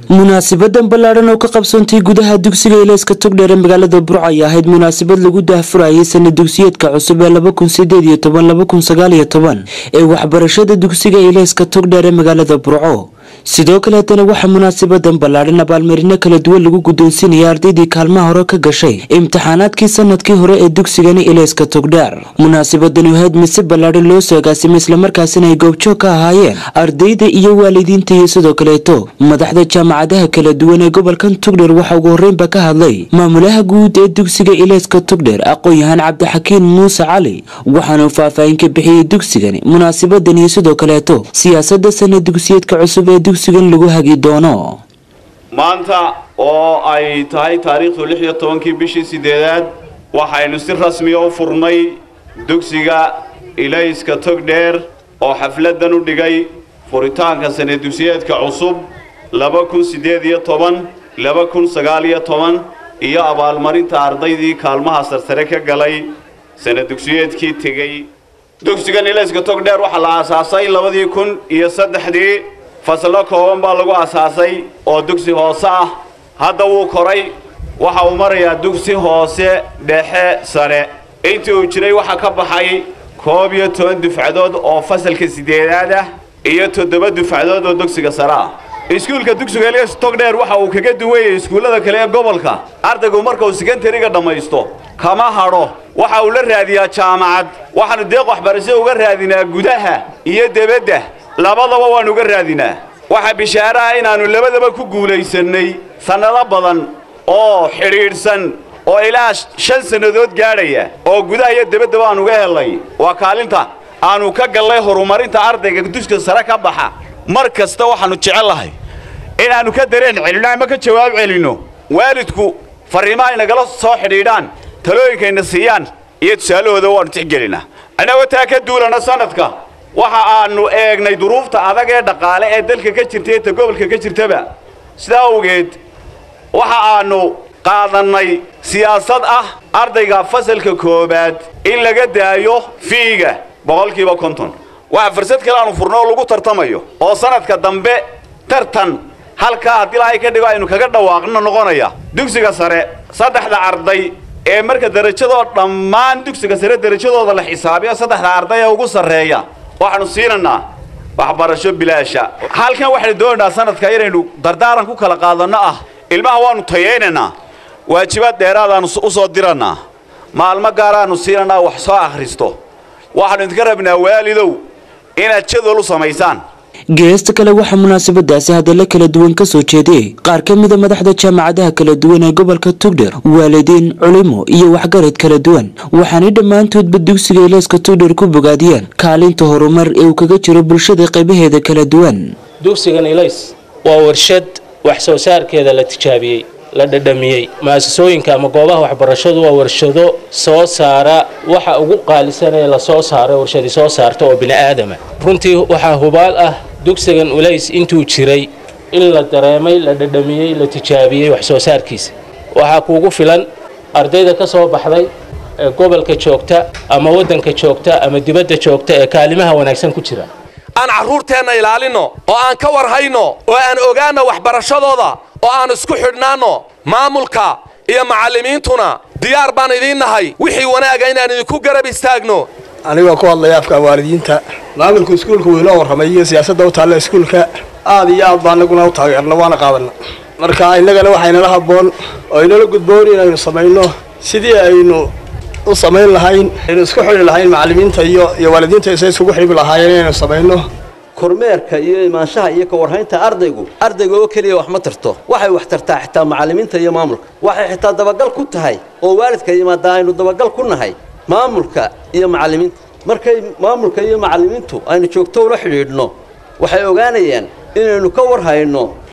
munaasibadan ballaadhan oo ka qabsoontay gudaha dugsiga ilayska togdheer ee magaalada burco ay ahayd munaasabad lagu daahfurayay sana dugsiyeedka cusub ee laba kun sideed iyo toban laba kun sagaal iyo toban ee waxbarashada dugsiga ilayska togdheer ee magaalada burco sidoo kale haddana waxaa munaasabadan ballaadhan abaalmarino kala duwan lagu guddoonsiinaya ardaydii kaalmaha hore ka gashay imtixaanaadkii sanadkii hore ee dugsigani ilayska togdheer munaasabadani ahayd mise ballaadhan loo soo agaasimay islamarkaasina ay goobjoog ka ahaayeen ardayda iyo waalidiinta iyo sidoo kaleeto madaxda jaamacadaha kala duwan ee gobolkan togdheer waxaa ugu horreynba ka hadlay maamulaha guud ee dugsiga ilayska togdheer aqoon-yahaan cabdixakiin muuse cali waxaanuu faahfaahin ka bixiyey dugsigani munaasabadan iyo sidoo kaleeto siyaasada sana dugsiyeedka cusub ee dugsigan lagu hagi doono maanta oo ay tahay taariikhdu lix iyo tobankii bishii sideedaad waxaynu si rasmiya u furnay dugsiga ilayska togdheer oo xafladan u dhigay furitaanka sana dugsiyeedka cusub laba kun siddeed iyo toban laba kun sagaal iyo toban iyo abaalmarinta ardaydii kaalmaha sarsare ka galay sana dugsiyeedkii tegey dugsigan ilayska togdheer waxaa la aasaasay labadii kun iyo saddexdii fasallo kooban baa lagu asaasay oo dugsi hoose ah hadda wuu koray waxa uu marayaa dugsi hoose dhexe sare intii uu jiray waxaa ka baxay koob iyo toban dufcadood oo fasalka sideedaad ah iyo toddoba dufcadood oo dugsiga sare ah iskuulka dugsiga ilyas togdheer waxa uu kaga duwanyay iskuullada kale ee gobolka ardaygu marka uu sekondariga dhammaysto kama hadho waxa uu la raadiyaa jaamacad waxaanu deeq waxbarasho uga raadinaa gudaha iyo debadda labadaba waanu uga raadinaa waxaa bishaare ah inaannu labadaba ku guulaysannay sannado badan oo xidhiidhsan oo ilaa shan sannadood gaadhaya oo gudaha iyo debaddaba aan uga helnay waa kaalinta aanu ka gallay horumarinta ardayga dugsiga sare ka baxa mar kasta waxaannu jecellahay inaannu ka dareen celinno ama ka jawaab celinno waalidku farriimaha ay nagala soo xidhiidhaan talooyinkayna siiyaan iyo tusaalahooda waannu tixgelinaa annagoo taa ka duulana sannadka waxa aanu eegnay duruufta adag ee dhaqaale ee dalka ka jirta iyo ta gobolka ka jirtaba sidaa awgeed waxa aanu qaadannay siyaasad ah ardayga fasalka koowaad in laga daayo fiiga boqolkiiba konton waxa fursad kale aanu furno oo lagu tartamayo oo sanadka dambe tartan halkaa haddii lahay ka dhigo aynu kaga dhawaaqno noqonaya dugsiga sare saddexda arday ee marka darajadoo dhammaan dugsiga sare darajadooda la xisaabiyo saddexda arday ee ugu sarreeya waxaanu siinaynaa waxbarasho bilaasha halkan waxaynu doonaynaa sanadka inaynu dardaaran ku kala qaadanno ah ilmaha waannu tayaynaynaa waajibaad dheeraadaannu u soo dirannaa maalmo gaaraannu siinanaa wax soo akhristo waxaannu idinka rabnaa waalidow inaad jadwal u samaysaan geesta kale waxaa munaasabadaasi hadalla kala duwan ka soo jeediyey qaar ka mida madaxda jaamacadaha kala duwan ee gobolka togdher waalidiin culimo iyo waxgarad kala duwan waxaanay dhammaantoodba dugsiga ilayska togdher ku bogaadiyeen kaalinta horumar ee uu kaga jiro bulshada qaybaheeda kala duwan dugsigan ilays waa warshad wax soo saarkeeda la tijaabiyey la dhadhamiyey mu-asasooyinka ama goobaha waxbarashadu waa warshado soo saara waxa ugu qaalisan ee lasoo saaro warshadi soo saarta oo bini aadama runtii waxaa hubaal ah dugsigan ulays intuu jiray in la dareemay la dhadhamiyey la tijaabiyey wax soo saarkiisa waxaa kuugu filan ardayda ka soo baxday ee gobolka joogta ama waddanka joogta ama dibadda joogta ee kaalimaha wanaagsan ku jira aan carruurteenna ilaalinno oo aan ka warhayno oo aan ogaanno waxbarashadooda oo aan isku xidhnaanno maamulka iyo macallimiintuna diyaar baan idiin nahay wixii wanaaga inaan idinku garab istaagno anigoo ku hadlaya afka waalidiinta maamulka iskuulka wuu inoo warramay iyo siyaasadda u taalla iskuulka aad iyo aad baa anaguna u taageerna waana qaadanna marka innagana waxaynala habboon oo inala gudboon inaynu samayno sidii aynu u samayn lahayn aynu isku xidhi lahayn macallimiinta iyo iyo waalidiinta isa isugu xidhibi lahaayeen inaynu samayno kormeerka iyo imaanshaha iyo ka warhaynta ardaygu ardayga oo keliya wax ma tarto waxay wax tartaa xitaa macallimiinta iyo maamulka waxay xitaa dabagal ku tahay oo waalidka yimaada aynu dabagal ku nahay maamulka iyo macallimiinta markay maamulka iyo macallimiintu aynu joogto ula xidhiidhno waxay ogaanayaan inaynu ka warhayno